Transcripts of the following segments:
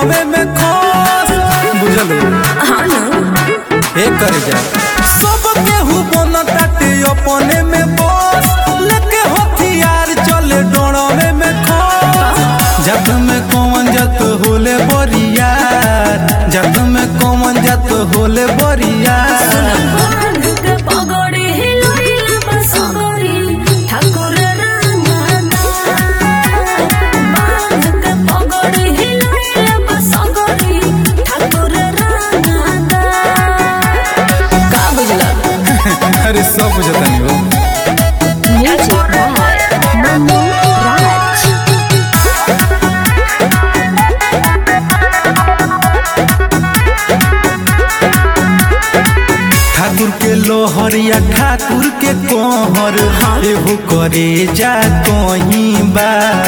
doorway में खोस बुझल हाँ ना हे कर जा सब केहू बन ताटे अपने में बस लेके हथियार चले डोरवे में खोस जत में कौन जत होले बरियार जत में कौन जत होले बरियार बांध के पगड़ी हिलैल बसगरी ठाकुर रांगना बांध के पगड़ी हिलैल बसगरी ठाकुर रांगना का बुझला अरे सब बुझतनी हो म्यूजिक बाय मनु राज ठाकुर के लोहरिया ठाकुर के कोहर एहू करे जा कहीं बा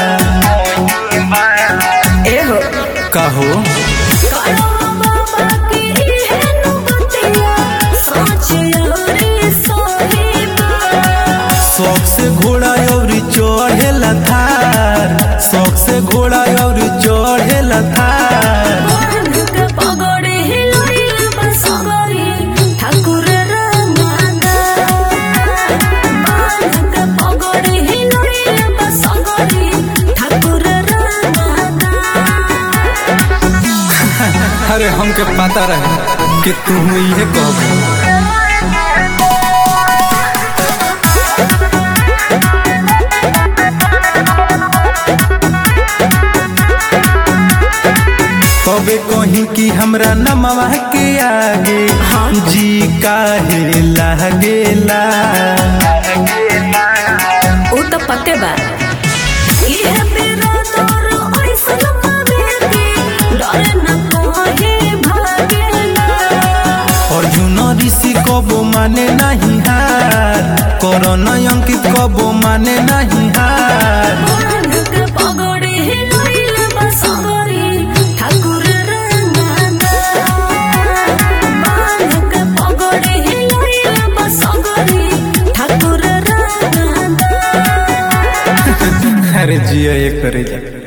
एहो कहो कालो बाबा की इहेनु बतिया सोच रे सोहिबा शौक से घोड़ा और चढ़ेला थार शौक से घोड़ा और चढ़ेला थार बांध के पगड़ी हिलैल बसगरी ठाकुर रांगना बांध के पगड़ी हिलैल बसगरी ठाकुर रांगना अरे हमके पता रहे कि तुम ये कहो तबे कहीं कि हमरा नमवा के आगे जी काहे लागेला ऊ तो पते बा ये मेरा तोर ऐसन पावेगी डर न कोहे भागेला अर्जुन ऋषि कबो माने नहीं हार करण अंकित कबो माने नहीं हार बांध के पगड़ी हिलैल बसगरी ठाकुर रांगना बांध के पगड़ी हिलैल बसगरी ठाकुर रांगना अरे जिया ये करे जा